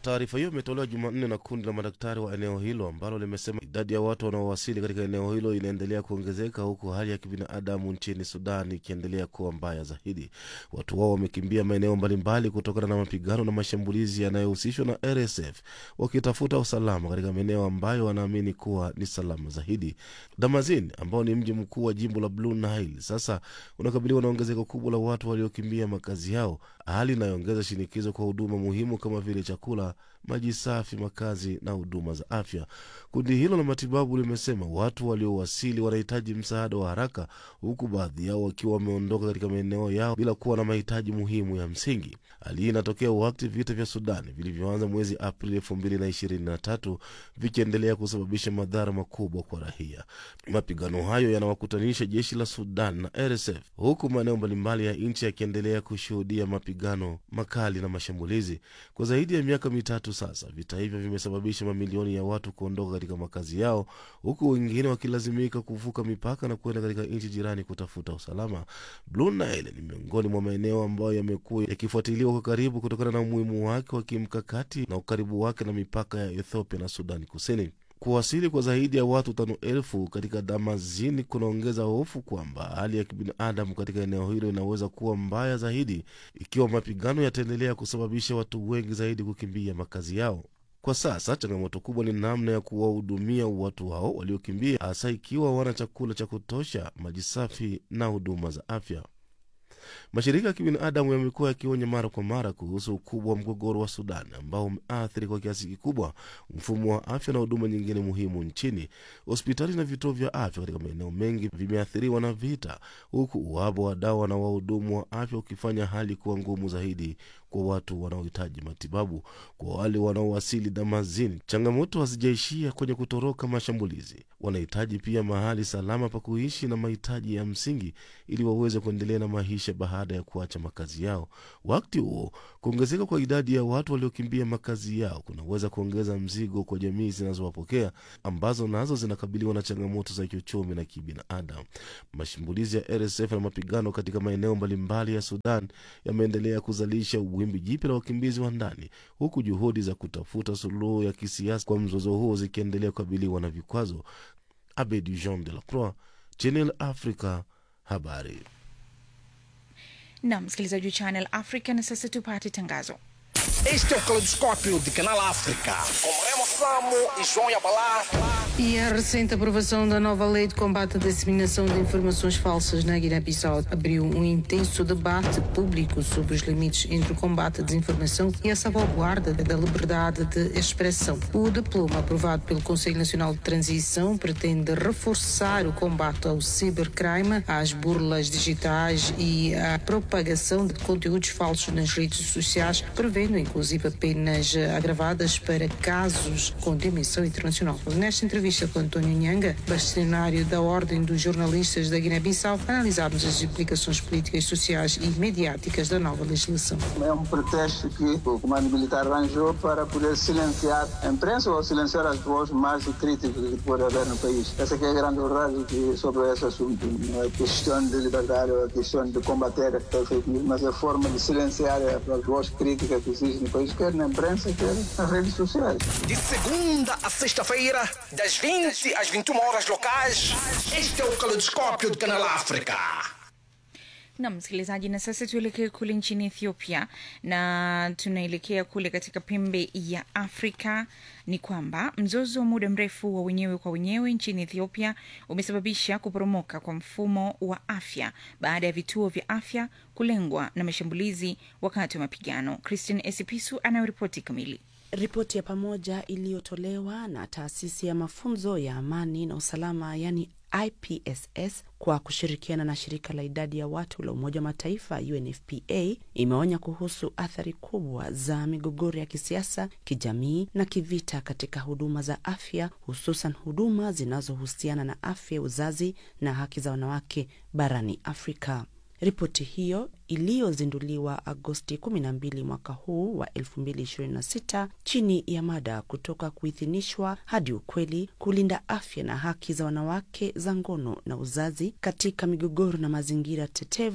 Taarifa hiyo imetolewa Jumanne na kundi la madaktari wa eneo hilo ambalo limesema idadi ya watu wanaowasili katika eneo hilo inaendelea kuongezeka huku hali ya kibinadamu nchini Sudan ikiendelea kuwa mbaya zaidi. Watu wao wamekimbia maeneo mbalimbali kutokana na mapigano na mashambulizi yanayohusishwa na RSF wakitafuta usalama katika maeneo ambayo wanaamini kuwa ni salama zaidi. Damazin ambao ni mji mkuu wa jimbo la Blue Nile sasa unakabiliwa na ongezeko kubwa la watu waliokimbia makazi yao, hali inayoongeza shinikizo kwa huduma muhimu kama vile chakula, maji safi, makazi na huduma za afya. Kundi hilo la matibabu limesema watu waliowasili wanahitaji msaada wa haraka, huku baadhi yao wakiwa wameondoka katika maeneo yao bila kuwa na mahitaji muhimu ya msingi. Hali hii inatokea wakati vita vya Sudani vilivyoanza mwezi Aprili elfu mbili na ishirini na tatu vikiendelea kusababisha madhara makubwa kwa raia. Mapigano hayo yanawakutanisha jeshi la Sudan na RSF, huku maeneo mbalimbali ya nchi yakiendelea kushuhudia mapigano makali na mashambulizi kwa zaidi ya miaka mitatu sasa. Vita hivyo vimesababisha mamilioni ya watu kuondoka katika makazi yao, huku wengine wakilazimika kuvuka mipaka na kwenda katika nchi jirani kutafuta usalama. Blue Nile ni miongoni mwa maeneo ambayo yamekuwa yakifuatiliwa kwa karibu kutokana na umuhimu wake wa kimkakati na ukaribu wake na mipaka ya Ethiopia na Sudani Kusini. Kuwasili kwa zaidi ya watu tano elfu katika Damazini kunaongeza hofu kwamba hali ya kibinadamu katika eneo hilo inaweza kuwa mbaya zaidi ikiwa mapigano yataendelea kusababisha watu wengi zaidi kukimbia makazi yao. Kwa sasa changamoto kubwa ni namna ya kuwahudumia watu hao waliokimbia, hasa ikiwa hawana chakula cha kutosha, maji safi na huduma za afya. Mashirika ya kibinadamu yamekuwa yakionya mara kwa mara kuhusu ukubwa wa mgogoro wa Sudan ambao umeathiri kwa kiasi kikubwa mfumo wa afya na huduma nyingine muhimu nchini. Hospitali na vituo vya afya katika maeneo mengi vimeathiriwa na vita, huku uhaba wa dawa na wahudumu wa afya ukifanya hali kuwa ngumu zaidi kwa watu wanaohitaji matibabu. Kwa wale wanaowasili Damazini, changamoto hazijaishia kwenye kutoroka mashambulizi. Wanahitaji pia mahali salama pa kuishi na mahitaji ya msingi ili waweze kuendelea na maisha baada ya kuacha makazi yao. Wakati huo, kuongezeka kwa idadi ya watu waliokimbia makazi yao kunaweza kuongeza mzigo kwa jamii zinazowapokea ambazo nazo zinakabiliwa na changamoto za kiuchumi na kibinadamu. Mashambulizi ya RSF na mapigano katika maeneo mbalimbali ya Sudan yameendelea kuzalisha wimbi jipya la wakimbizi wa ndani, huku juhudi za kutafuta suluhu ya kisiasa kwa mzozo huo zikiendelea kukabiliwa na vikwazo. Abedi Jean de la Croix, Channel Africa, habari. na msikilizaji wa Channel Africa, na sasa tupate tangazo. Este é o Caleidoscópio de Canal África. Com Remo Samo e João Yabalá. E a recente aprovação da nova lei de combate à disseminação de informações falsas na Guiné-Bissau abriu um intenso debate público sobre os limites entre o combate à desinformação e a salvaguarda da liberdade de expressão. O diploma aprovado pelo Conselho Nacional de Transição pretende reforçar o combate ao cibercrime, às burlas digitais e à propagação de conteúdos falsos nas redes sociais, prevendo inclusive penas agravadas para casos com dimensão internacional. Nesta entrevista com António Nhanga, bastonário da Ordem dos Jornalistas da Guiné-Bissau, analisámos as implicações políticas, sociais e mediáticas da nova legislação. É um pretexto que o comando militar arranjou para poder silenciar a imprensa ou silenciar as vozes mais críticas que pode haver no país. Essa que é a grande verdade que sobre esse assunto. Não é questão de liberdade, é questão de combater a fake news, mas é a forma de silenciar as vozes críticas que existem no país, quer na imprensa, quer nas redes sociais. De segunda a sexta-feira, das 20 às 21 horas locais. Este é o Caleidoscópio de Canal África. na msikilizaji, na sasa tuelekee kule nchini Ethiopia, na tunaelekea kule katika pembe ya Afrika. Ni kwamba mzozo wa muda mrefu wa wenyewe kwa wenyewe nchini Ethiopia umesababisha kuporomoka kwa mfumo wa afya baada ya vituo vya afya kulengwa na mashambulizi wakati wa mapigano. Christine Esipisu anayoripoti kamili. Ripoti ya pamoja iliyotolewa na taasisi ya mafunzo ya amani na usalama yani IPSS kwa kushirikiana na shirika la idadi ya watu la Umoja wa Mataifa UNFPA imeonya kuhusu athari kubwa za migogoro ya kisiasa, kijamii na kivita katika huduma za afya, hususan huduma zinazohusiana na afya, uzazi na haki za wanawake barani Afrika. Ripoti hiyo iliyozinduliwa Agosti 12 mwaka huu wa 2026 chini ya mada kutoka kuidhinishwa hadi ukweli, kulinda afya na haki za wanawake za ngono na uzazi katika migogoro na mazingira tetevu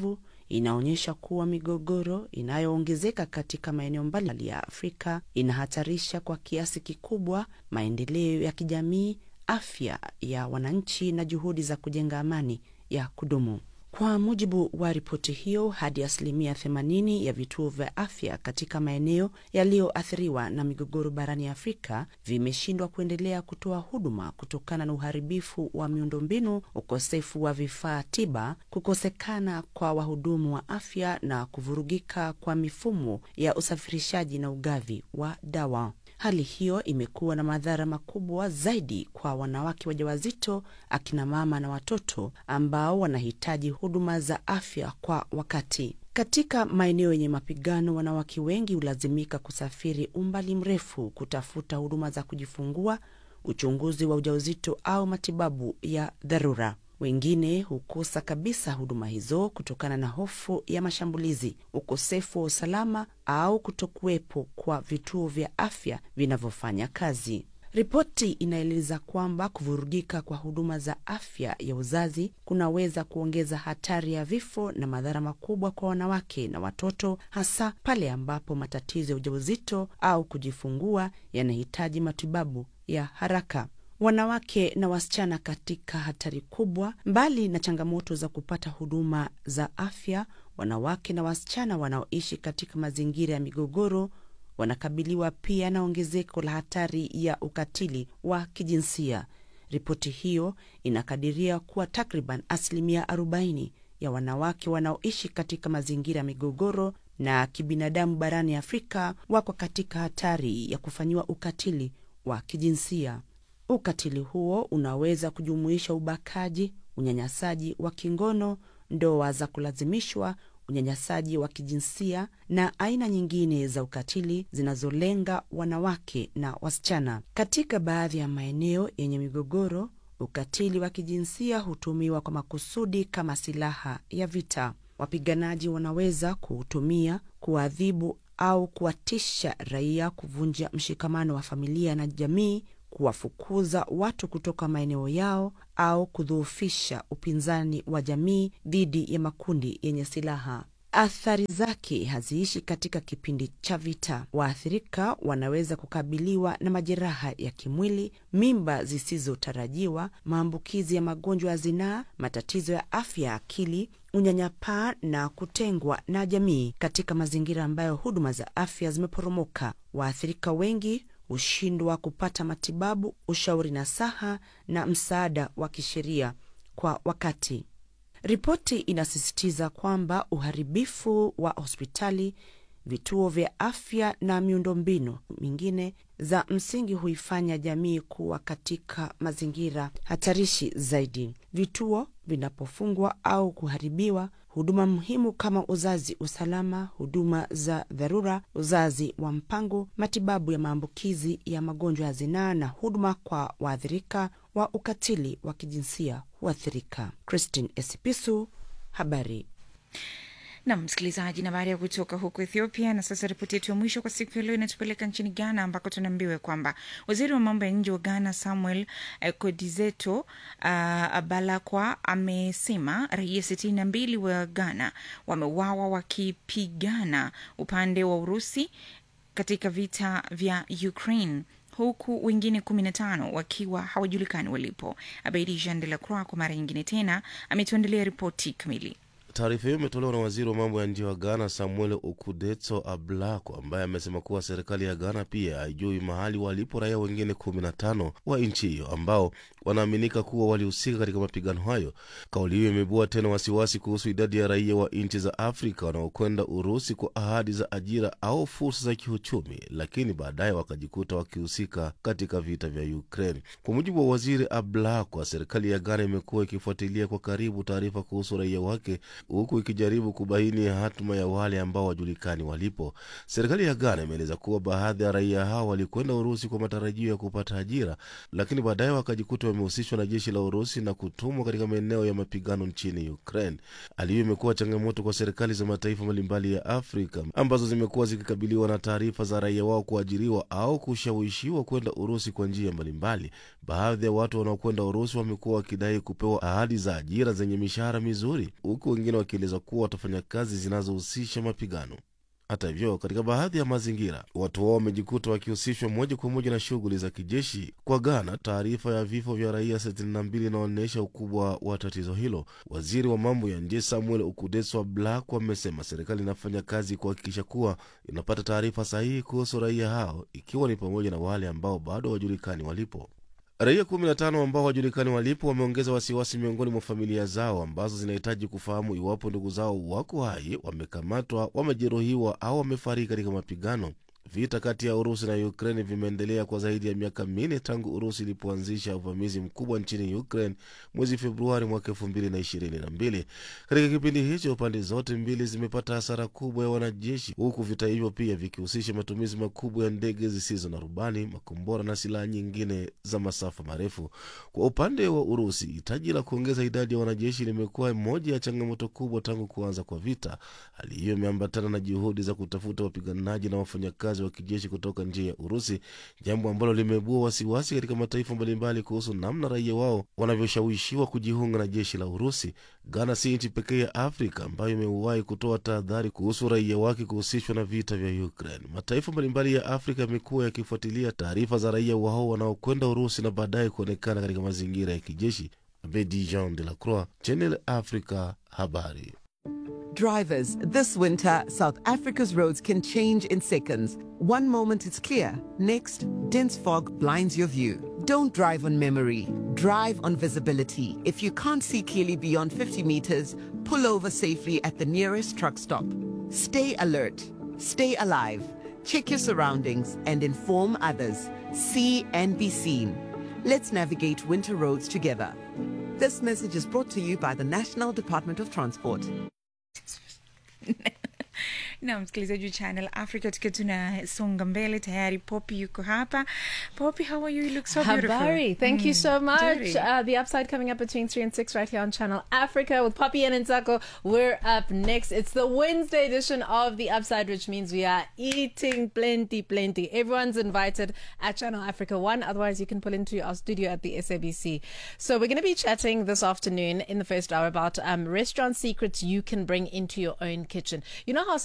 inaonyesha kuwa migogoro inayoongezeka katika maeneo mbalimbali ya Afrika inahatarisha kwa kiasi kikubwa maendeleo ya kijamii, afya ya wananchi na juhudi za kujenga amani ya kudumu. Kwa mujibu wa ripoti hiyo, hadi asilimia 80 ya vituo vya afya katika maeneo yaliyoathiriwa na migogoro barani Afrika vimeshindwa kuendelea kutoa huduma kutokana na uharibifu wa miundombinu, ukosefu wa vifaa tiba, kukosekana kwa wahudumu wa afya na kuvurugika kwa mifumo ya usafirishaji na ugavi wa dawa. Hali hiyo imekuwa na madhara makubwa zaidi kwa wanawake wajawazito, akina mama na watoto ambao wanahitaji huduma za afya kwa wakati. Katika maeneo yenye mapigano, wanawake wengi hulazimika kusafiri umbali mrefu kutafuta huduma za kujifungua, uchunguzi wa ujauzito au matibabu ya dharura. Wengine hukosa kabisa huduma hizo kutokana na hofu ya mashambulizi, ukosefu wa usalama au kutokuwepo kwa vituo vya afya vinavyofanya kazi. Ripoti inaeleza kwamba kuvurugika kwa huduma za afya ya uzazi kunaweza kuongeza hatari ya vifo na madhara makubwa kwa wanawake na watoto, hasa pale ambapo matatizo ya ujauzito au kujifungua yanahitaji matibabu ya haraka. Wanawake na wasichana katika hatari kubwa. Mbali na changamoto za kupata huduma za afya, wanawake na wasichana wanaoishi katika mazingira ya migogoro wanakabiliwa pia na ongezeko la hatari ya ukatili wa kijinsia. Ripoti hiyo inakadiria kuwa takriban asilimia 40 ya wanawake wanaoishi katika mazingira ya migogoro na kibinadamu barani Afrika wako katika hatari ya kufanyiwa ukatili wa kijinsia. Ukatili huo unaweza kujumuisha ubakaji, unyanyasaji wa kingono, ndoa za kulazimishwa, unyanyasaji wa kijinsia na aina nyingine za ukatili zinazolenga wanawake na wasichana. Katika baadhi ya maeneo yenye migogoro, ukatili wa kijinsia hutumiwa kwa makusudi kama silaha ya vita. Wapiganaji wanaweza kuutumia kuadhibu au kuwatisha raia, kuvunja mshikamano wa familia na jamii kuwafukuza watu kutoka maeneo yao au kudhoofisha upinzani wa jamii dhidi ya makundi yenye silaha. Athari zake haziishi katika kipindi cha vita. Waathirika wanaweza kukabiliwa na majeraha ya kimwili, mimba zisizotarajiwa, maambukizi ya magonjwa ya zinaa, matatizo ya afya ya akili, unyanyapaa na kutengwa na jamii katika mazingira ambayo huduma za afya zimeporomoka. Waathirika wengi hushindwa kupata matibabu, ushauri nasaha na msaada wa kisheria kwa wakati. Ripoti inasisitiza kwamba uharibifu wa hospitali, vituo vya afya na miundombinu mingine za msingi huifanya jamii kuwa katika mazingira hatarishi zaidi. Vituo vinapofungwa au kuharibiwa, huduma muhimu kama uzazi usalama, huduma za dharura, uzazi wa mpango, matibabu ya maambukizi ya magonjwa ya zinaa na huduma kwa waathirika wa ukatili wa kijinsia huathirika. Christine Esipisu, habari na msikilizaji, na baada ya kutoka huko Ethiopia, na sasa ripoti yetu ya mwisho kwa siku ya leo inatupeleka nchini Ghana, ambako tunaambiwa kwamba waziri wa mambo ya nje wa Ghana Samuel eh, Kodizeto uh, Balakwa amesema raia sitini na mbili wa Ghana wameuawa wakipigana upande wa Urusi katika vita vya Ukraine huku wengine kumi na tano wakiwa hawajulikani walipo. Abeidi Jean de la Croix kwa mara nyingine tena ametuandalia ripoti kamili. Taarifa hiyo imetolewa na waziri wa mambo ya nje wa Ghana Samuel Okudetso Ablako, ambaye amesema kuwa serikali ya Ghana pia haijui mahali walipo raia wengine kumi na tano wa nchi hiyo ambao wanaaminika kuwa walihusika katika mapigano hayo. Kauli hiyo imeibua tena wasiwasi kuhusu idadi ya raia wa nchi za Afrika wanaokwenda Urusi kwa ahadi za ajira au fursa za kiuchumi, lakini baadaye wakajikuta wakihusika katika vita vya Ukraine. Kwa mujibu wa waziri Ablako, serikali ya Ghana imekuwa ikifuatilia kwa karibu taarifa kuhusu raia wake huku ikijaribu kubaini hatima ya wale ambao wajulikani walipo. Serikali ya Ghana imeeleza kuwa baadhi ya raia hao walikwenda Urusi kwa matarajio ya kupata ajira, lakini baadaye wakajikuta wamehusishwa na jeshi la Urusi na kutumwa katika maeneo ya mapigano nchini Ukraine. Hali hiyo imekuwa changamoto kwa serikali za mataifa mbalimbali ya Afrika ambazo zimekuwa zikikabiliwa na taarifa za raia wao kuajiriwa au kushawishiwa kwenda Urusi kwa njia mbalimbali. Baadhi ya watu wanaokwenda Urusi wamekuwa wakidai kupewa ahadi za ajira zenye mishahara mizuri, huku wengine wengine wakieleza kuwa watafanya kazi zinazohusisha mapigano. Hata hivyo, katika baadhi ya mazingira watu wao wamejikuta wakihusishwa moja kwa moja na shughuli za kijeshi. Kwa Ghana, taarifa ya vifo vya raia 62 inaonyesha ukubwa wa tatizo hilo. Waziri wa mambo ya nje Samuel Okudeswa Black amesema serikali inafanya kazi kuhakikisha kuwa inapata taarifa sahihi kuhusu raia hao, ikiwa ni pamoja na wale ambao bado hawajulikani walipo. Raia 15 ambao hawajulikani walipo wameongeza wasiwasi miongoni mwa familia zao ambazo zinahitaji kufahamu iwapo ndugu zao wako hai, wamekamatwa, wamejeruhiwa au wamefariki katika mapigano. Vita kati ya Urusi na Ukraine vimeendelea kwa zaidi ya miaka minne tangu Urusi ilipoanzisha uvamizi mkubwa nchini Ukraine mwezi Februari mwaka elfu mbili na ishirini na mbili. Katika kipindi hicho, pande zote mbili zimepata hasara kubwa ya wanajeshi, huku vita hivyo pia vikihusisha matumizi makubwa ya ndege zisizo na rubani, makombora na silaha nyingine za masafa marefu. Kwa upande wa Urusi, hitaji la kuongeza idadi ya wanajeshi limekuwa moja ya changamoto kubwa tangu kuanza kwa vita. Hali hiyo imeambatana na juhudi za kutafuta wapiganaji na wafanyakazi wa kijeshi kutoka nje ya Urusi, jambo ambalo limeibua wasiwasi katika mataifa mbalimbali kuhusu namna raia wao wanavyoshawishiwa kujiunga na jeshi la Urusi. Ghana si nchi pekee ya Afrika ambayo imewahi kutoa tahadhari kuhusu raia wake kuhusishwa na vita vya Ukraine. Mataifa mbalimbali ya Afrika yamekuwa yakifuatilia taarifa za raia wao wanaokwenda Urusi na baadaye kuonekana katika mazingira ya kijeshi. Abedi Jean de la Croix, Channel Africa, habari. Drivers, this winter, South Africa's roads can change in seconds. One moment it's clear, next, dense fog blinds your view. Don't drive on memory, drive on visibility. If you can't see clearly beyond 50 meters, pull over safely at the nearest truck stop. Stay alert, stay alive, check your surroundings, and inform others. See and be seen. Let's navigate winter roads together. This message is brought to you by the National Department of Transport. na msikilizaji wa channel africa tukiwa tunasonga mbele tayari poppy yuko hapa poppy how are you you look so beautiful Habari. Thank you Mm, so much. nzuri. Uh, the upside coming up between 3 and 6 right here on Channel Africa with Poppy and Nzako. We're up next. It's the Wednesday edition of the upside, which means we are eating plenty, plenty. Everyone's invited at Channel Africa 1. Otherwise, you can pull into our studio at the SABC. So we're going to be chatting this afternoon in the first hour about um, restaurant secrets you can bring into your own kitchen. You know how